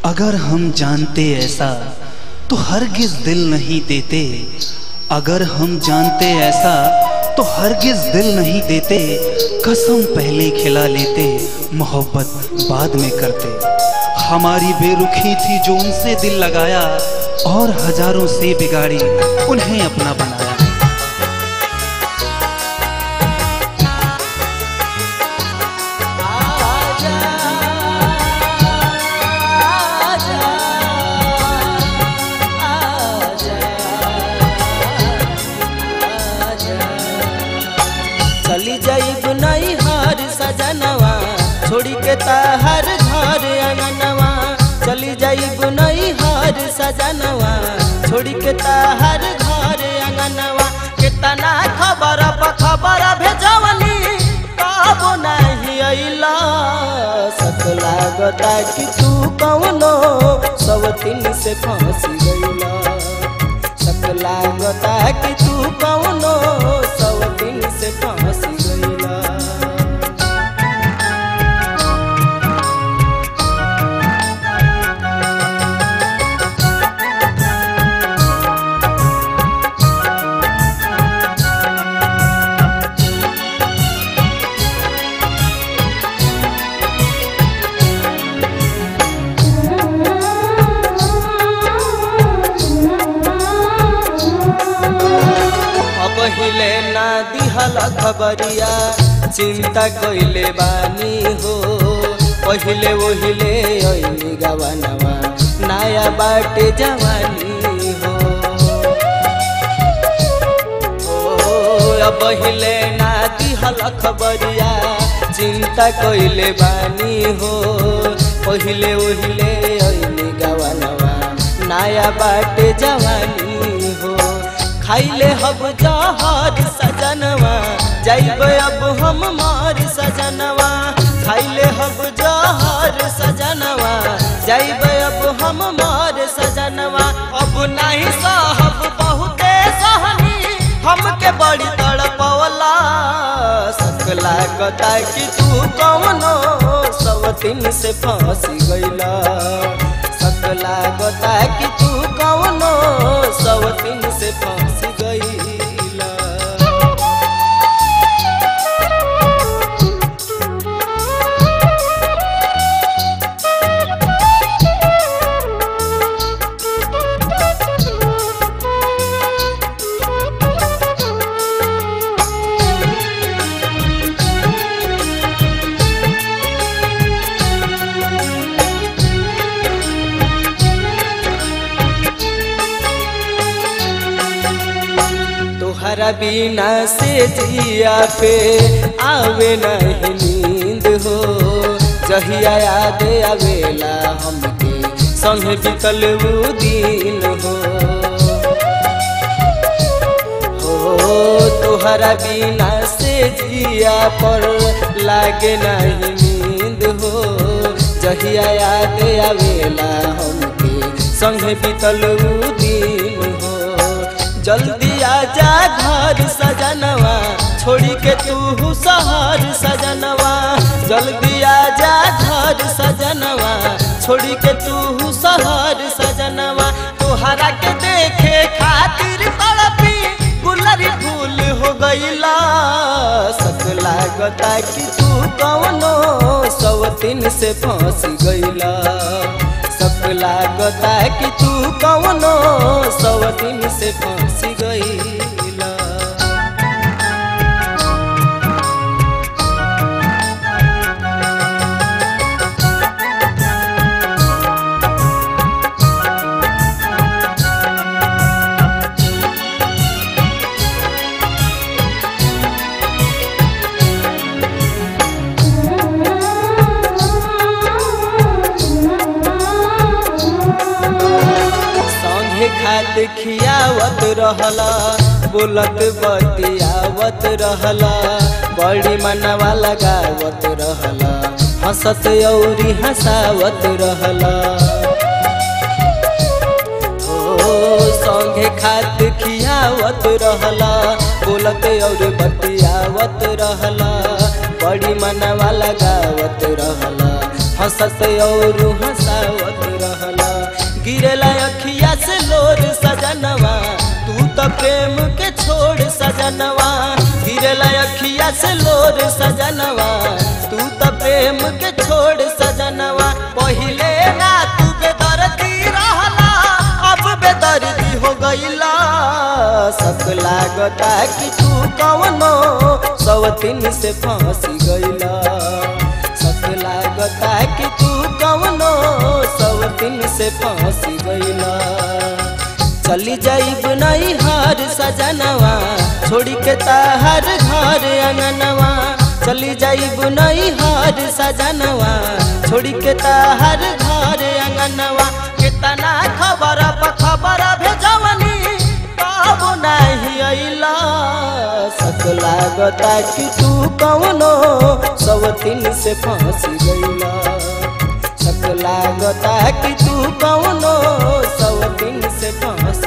अगर हम जानते ऐसा तो हरगिज दिल नहीं देते अगर हम जानते ऐसा तो हरगिज दिल नहीं देते कसम पहले खिला लेते मोहब्बत बाद में करते हमारी बेरुखी थी जो उनसे दिल लगाया और हजारों से बिगाड़ी उन्हें अपना बनाया चली जाइब नहीं हर सजनवा छोड़ी के ताहर घर अंगनवा चली जाइब नहीं हर सजनवा छोड़ी के ताहर घर अंगनवा कितना खबर प खबर भेजवनी कब नहीं अइला सक लागता कि तू कौनो सब तीन से फंस गइला सक लागता कि तू कौनो सब दिन से फंस गइला अब हिले ना दिहल खबरिया चिंता कइले बानी हो पहिले ओहिले ऐनी गवानवा नया बाटे जवानी हो ओ, अब हिले ना दिहल खबरिया चिंता कइले बानी हो पहिले ओहिले ऐनी गवानवा नया बाटे जवानी हो खाइले हब जहर सजनवा जाइब अब हम मार सजनवा खाइले हब जहर सजनवा जाइब अब हम मार सजनवा अब नहीं सहब बहुते सहनी हमके बड़ी तड़पवला सक लागता कि तू कौनो सब दिन से फंस गइला सक लागता कि तू कौनो सब दिन से फंस गइला तोहरा बिना से जिया पे आवे नहीं नींद हो जहिया याद आवेला हमके संग बितल वो दिन हो हो तोहरा बिना से जिया पर लागे नहीं नींद हो जहिया याद आवेला हमके संग बितल वो दिन हो जल्दी आजा घर सजनवा छोड़ी के तू शहर सजनवा जल्दी आजा घर सजनवा छोड़ी के तू शहर सजनवा तोहरा के देखे खातिर तड़पी गुलरी फूल हो गईला सक लागता कि तू कौनो सब दिन से फंस गईला सक लागता कि तू कौनो सब दिन से फंस गईला संगे खात खियावत रहला बोलत बतियावत रहला बड़ी मनवा लगावत रहला हंसत औरी हंसावत रहला ओ संगे खात खियावत रहला बोलत और बतियावत रहला बड़ी मनवा लगावत रहला हंसत और हंसावत रहला गिरला अखिया से लोर सजनवा तू तो प्रेम के छोड़ सजनवा गिरला अखिया से लोर सजनवा तू तो प्रेम के छोड़ सजनवा पहिले ना तू बेदर्दी रहला अब बेदर्दी हो गईला सब लागता कि तू कवनो सवतिन से फंसी गईला सब लागता कि तू कवनो सवतिन से फंसी गईला चली जाइब नहीं हार सजनवा छोड़ी के ताहर घर अंगनवा चली जाइब नहीं हार सजनवा छोड़ी के ताहर घर अंगनवा कितना खबर खबर भेजवनी तब नहीं अइला सक लागता कि तू कवनो सवतिन से फंसी गईला सक लागता कि तू कवनो सवतिन से फंसी